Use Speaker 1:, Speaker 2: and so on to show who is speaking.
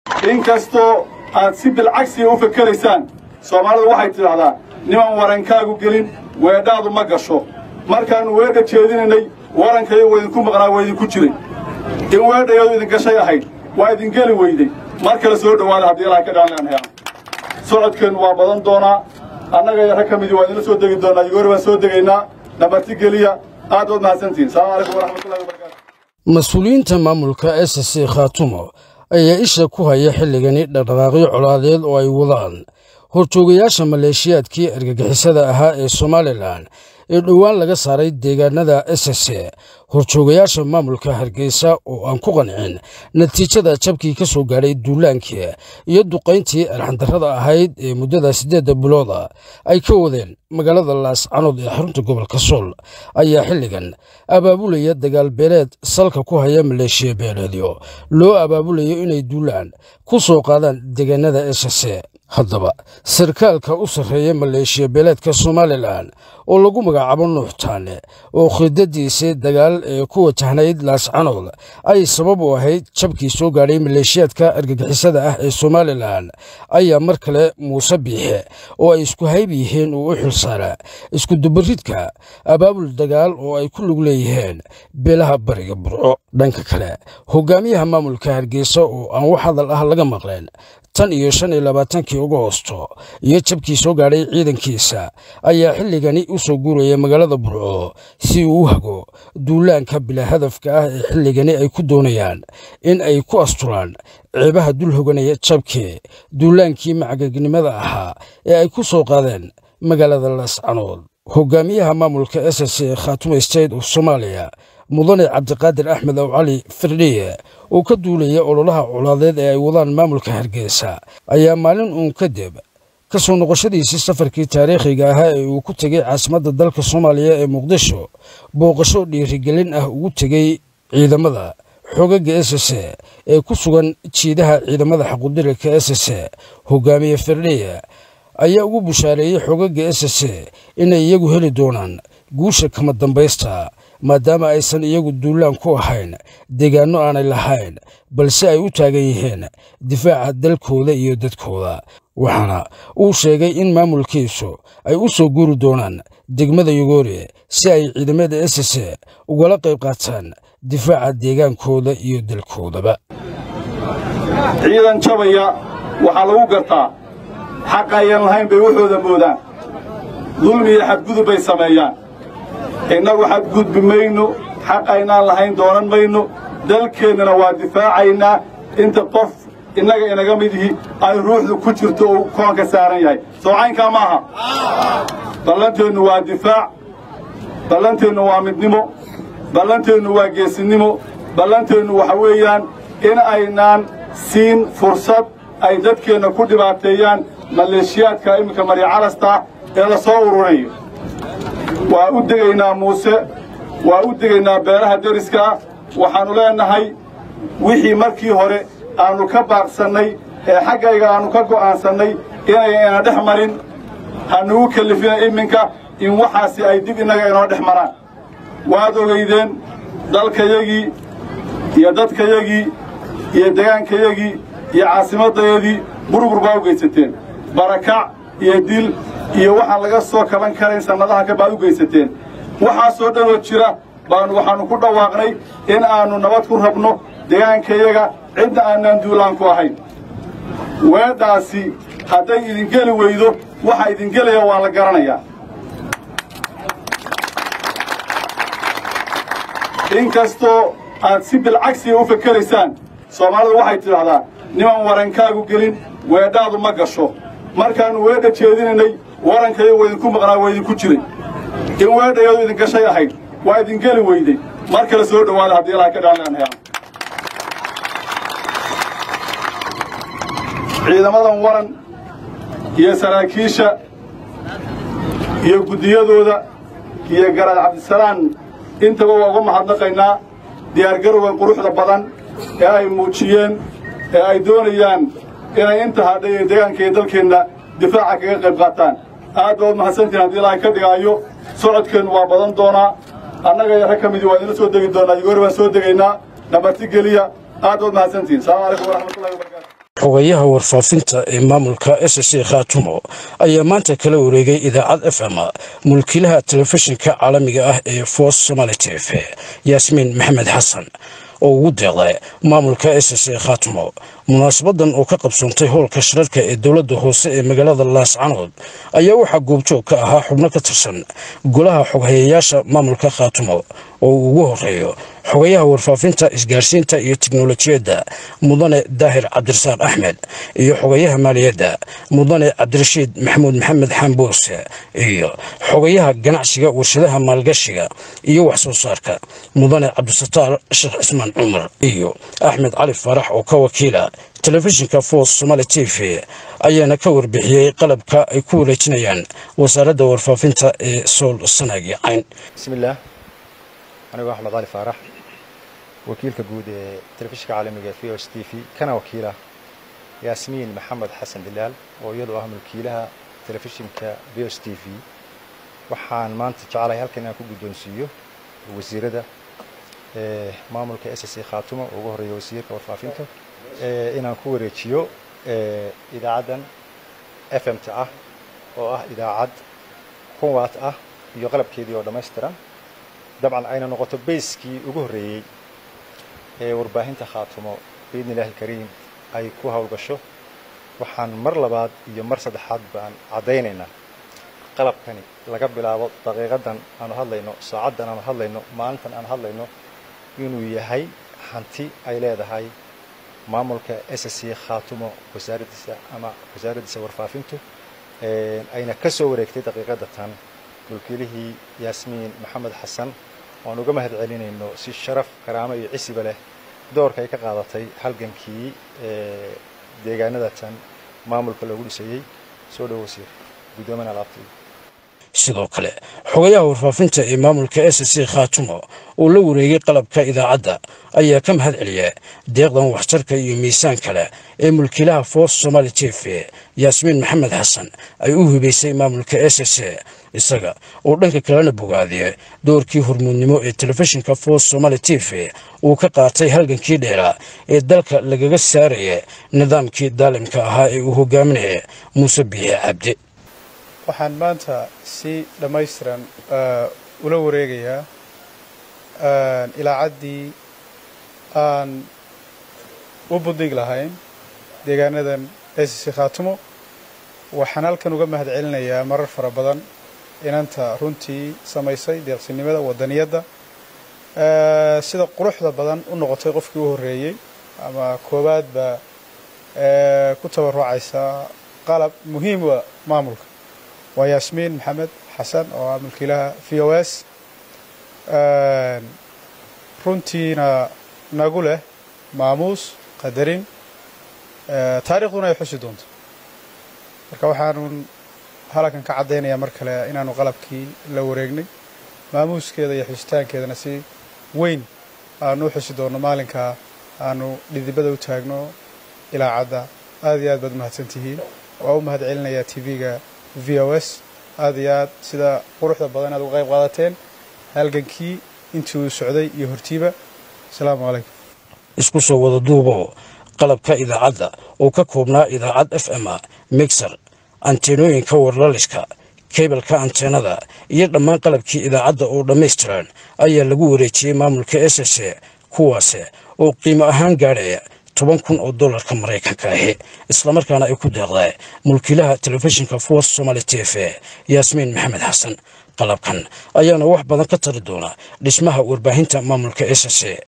Speaker 1: in kastoo aad si bilcagsiga u fakeraysaan soomaalidu waxay tidhaahdaa niman warankaagu gelin weedhaadu ma gasho markaannu weedha jeedinaynay warankayo waa idinku maqnaa waa idinku jiray in weedhayadu idin gashay ahayd waa idin geli weyday mar kale soo dhowaada haddii ilahay ka dhaanleanhayaan socodkeennu waa badan doonaa annaga iyo rag ka midii waa idinla soo degi doonaa igoori baan soo degaynaa nabarti geliya aad waad mahadsantihin salamu calaykum waraxmatullahi wabarakatu
Speaker 2: mas-uuliyiinta maamulka s c khaatumo ayaa isha ku haya xilligani dhaqdhaqaaqyo colaadeed oo ay wadaan horjoogayaasha maleeshiyaadkii argagixisada ahaa ee somalilan ee dhowaan laga saaray deegaanada s c horjoogayaasha maamulka hargeysa oo aan ku qancin natiijada jabkii ka soo gaadhay duulaankii iyo duqayntii arxandarrada ahayd ee muddada siddeedda bilooda ay ka wadeen magaalada laascanood ee xarunta gobolka sool ayaa xilligan abaabulaya dagaal beeleed salka ku haya maleeshiya beeleedyo loo abaabulayo inay duulaan ku soo qaadaan deegaanada s c haddaba sarkaalka u sarreeya maleeshiya beeleedka somalilan oo lagu magacaabo nuuxtaane oo khidadiisii dagaal ee ku wajahnayd laascanood ay sabab u ahayd jabkii soo gaadhay maleeshiyaadka argagixisada ah ee somalilan ayaa mar kale muuse biixe oo ay isku hayb yihiin uu u xilsaaraa iskudubaridka abaabul dagaal oo ay ku lug leeyihiin beelaha bariga burco dhanka kale hogaamiyaha maamulka hargeysa oo aan wax hadal ah laga maqleen tan iyo shan iyo labaatankii agoosto iyo jabkii soo gaadhay ciidankiisa ayaa xilligani u soo guuraya magaalada burco si uu u hago duulaanka bilaa hadafka ah ee xilligani ay ku doonayaan in ay ku asturaan ceebaha dul hoganaya jabkii duulaankii macagagnimada ahaa ee ay ku soo qaadeen magaalada laascanood hogaamiyaha maamulka s c khaatume state of soomaaliya mudane cabdiqaadir axmed ow cali firdhiye oo ka duulaya ololaha colaadeed ee ay wadaan maamulka hargeysa ayaa maalin uun kadib ka soo noqoshadiisii safarkii taariikhiga ahaa ee uu ku tegey caasimadda dalka soomaaliya ee muqdisho booqasho dhiirigelin ah ugu tegey ciidamada xoogagga s c ee ku sugan jiidaha ciidamada xaqudirika s c hogaamiye firdhiye ayaa ugu bushaareeyey xoogagga s c inay iyagu heli doonaan guusha kama dambaysta maadaama aysan iyagu duulaan ku ahayn deegaanno aanay lahayn balse ay u taagan yihiin difaaca dalkooda iyo dadkooda waxaana uu sheegay in maamulkiisu ay u soo guuri doonaan degmada yugoori si ay ciidamada s c ugala qayb qaataan difaaca deegaankooda iyo dalkoodaba
Speaker 1: ciidan jabaya waxaa lagu gartaa xaq ayan lahayn bay waxooda moodaan dulmi iyo xadgudub bay sameeyaan innagu xadgudbi mayno xaq aynaan lahayn doonan mayno dalkeennana waa difaacaynaa inta qof innaga inaga mid ihi ay ruuxdu ku jirto uu koonka saaran yahay soocaynkaa ma aha ballanteennu waa difaac ballanteennu waa midnimo ballanteennu waa geesinnimo ballanteennu waxa weeyaan in aynaan siin fursad ay dadkeenna ku dhibaateeyaan maleeshiyaadka imminka maryacalasta ee la soo ururayo waa u degaynaa muuse waa u degaynaa beelaha deriska ah waxaannu leennahay wixii markii hore aannu ka baaqsannay ee xaggayga aannu ka go'aansannay inayna dhex marin hanugu kellifina iminka in waxaasi ay dib innaga inoo dhex maraan waad ogaydeen dalkayagii iyo dadkayagii iyo degaankayagii iyo caasimaddayadii burbur baa u geysateen barakac iyo dil iyo waxaan laga soo kaban karayn sannadaha ka baad u geysateen waxaasoo dhanoo jira baanu waxaannu ku dhawaaqnay in aannu nabad ku rabno degaankayaga cidna aanaan duulaan ku ahayn weedhaasi hadday idingeli weydo waxa idingelaya waa la garanayaa in kastoo aad si bilcagsiga u fakeraysaan soomaalidu waxay tidhaahdaa niman warankaagu gelin weedhaadu ma gasho markaannu weedha jeedinaynay warankayo waa idinku maqnaa waa idinku jiray in weedhayadu idin gashay ahayd waa idin geli weyday mar kale soo dhowaada haddii ilahay ka dhaanleanhayaan ciidamadan waran iyo saraakiisha iyo guddiyadooda iyo garaad cabdisalaan intaba waa uga mahadnaqaynaa diyaargarowgan quruxda badan ee ay muujiyeen ee ay doonayaan inay inta hadhay ee deegaanka iyo dalkeenna difaaca kaga qayb qaataan aad baad mahadsantihin haddii ilaahay ka dhigaayo socodkeennu waa badan doonaa annaga iyo rag ka midii waa idinla soo degi doonaa yugoori baan soo degaynaa nabarti geliya aad baad mahadsantihin salamu calaykum waraxmatullahi wabarakatu
Speaker 2: xogayaha warfaafinta ee maamulka s c khaatumo ayaa maanta kala wareegay idaacad f m mulkiilaha telefishinka caalamiga ah ee foos somaali t v yaasmiin maxamed xasan oo ugu deeqday maamulka s c khaatumo munaasabadan oo ka qabsoontay howlka shirarka ee dowladda hoose ee magaalada laascanood ayaa waxaa goobjoog ka ahaa xubno ka tirsan golaha xoghayayaasha maamulka khaatumo oo uu ugu horeeyo xogayaha warfaafinta isgaarsiinta iyo tiknolojiyadda mudane daahir cabdirasaaq axmed iyo xogayaha maaliyadda mudane cabdirashiid maxamuud maxamed xambuuse iyo xogayaha ganacsiga warshadaha maalgashiga iyo wax soo saarka mudane cabdisataar sheekh cismaan cumar iyo axmed cali faarax oo ka wakiila telefishinka foos somaali t v ayaana ka warbixiyey qalabka ay ku wareejinayaan wasaaradda warfaafinta ee sool sanaagi cayn
Speaker 3: bismillaah anigoo axmed cali faarax wakiilka guud ee telefishinka caalamiga v o s t v kana wakiila yaasmiin maxamed xasan dilaal oo iyadu ah mulkiilaha telefishinka v o s t v waxaan maanta jeclahay halkan inaan ku guddoonsiiyo wasiirada maamulka s c khaatumo oo ugu horeeya wasiirka warfaafinta inaan ku wareejiyo idaacaddan f m t ah oo ah idaacad kunwaat ah iyo qalabkeedii oo dhammaystiran dabcan ayna noqoto bayskii ugu horreeyey ee warbaahinta khaatumo biidni illahi alkariim ay ku howlgasho waxaan mar labaad iyo mar saddexaad baan caddaynaynaa qalabkani laga bilaabo daqiiqaddan aanu hadlayno saacaddan aanu hadlayno maalintan aanu hadlayno inuu yahay hanti ay leedahay maamulka s c khaatumo wasaaraddiisa ama wasaaraddiisa warfaafintu ayna ka soo wareegtay daqiiqadda tan mulkiilihii yaasmiin maxamed xasan oan uga mahad celinayno si sharaf karaamo iyo cisiba leh doorka ay ka qaadatay halgankii deegaanada tan maamulka loogu dhisayey soo dhow wasiir guddoomiyaha alaabtay
Speaker 2: sidoo kale xogayaha warfaafinta ee maamulka s c khaatumo oo la wareegay qalabka idaacadda ayaa ka mahad celiya deeqdan waxtarka iyo miisaan kale ee mulkiilaha foos somaali t v yaasmiin maxamed xasan ay u hibaysay maamulka s c isaga oo dhanka kalena bogaadiya doorkii hormuudnimo ee telefishinka foos somaali t v uu ka qaatay halgankii dheeraa ee dalka lagaga saaraya nidaamkii daalimka ahaa ee uu hogaaminaya muuse biixi cabdi
Speaker 4: waxaan maanta si dhammaystiran ula wareegayaa ilaacaddii aan u buddig lahayn deegaanadan s c khaatumo waxaan halkan uga mahad celinayaa marar fara badan inanta runtii samaysay deeqsinimada wadaniyadda sida quruxda badan u noqotay qofkii u horreeyey ama koowaad baa ku tabarucaysa qalab muhiim wa maamulka waa yaasmiin maxamed xasan oo ah mulkiilaha v o s runtiina nagu leh maamuus qadarin taariikhduna ay xusi doonto marka waxaanun halkan ka caddaynayaa mar kale inaanu qalabkii la wareegnay maamuuskeeda iyo xusitaankeedana si weyn aanu u xusi doonno maalinkaa aanu dhidibada u taagno ilaacadda aad iyo aad baad umahadsantihiin waa u mahad celinayaa t v-ga v o s aad iyo aad sida quruxda badan aad uga qayb qaadateen halgankii intii uu socday iyo hortiiba asalaamu calaykum
Speaker 2: isku soo wada duubo qalabka idaacadda oo ka koobnaa idaacad f m mixer anteenooyinka warlaliska kebalka anteenada iyo dhammaan qalabkii idaacadda oo dhammaystiran ayaa lagu wareejiyey maamulka s s kuwaase oo qiimo ahaan gaadhaya toban kun oo dollarka maraykanka ahi islamarkaana ay ku deeqday mulkiilaha telefishinka foos somaali t v yaasmiin maxamed xasan qalabkan ayaana wax badan ka tari doona dhismaha warbaahinta maamulka s s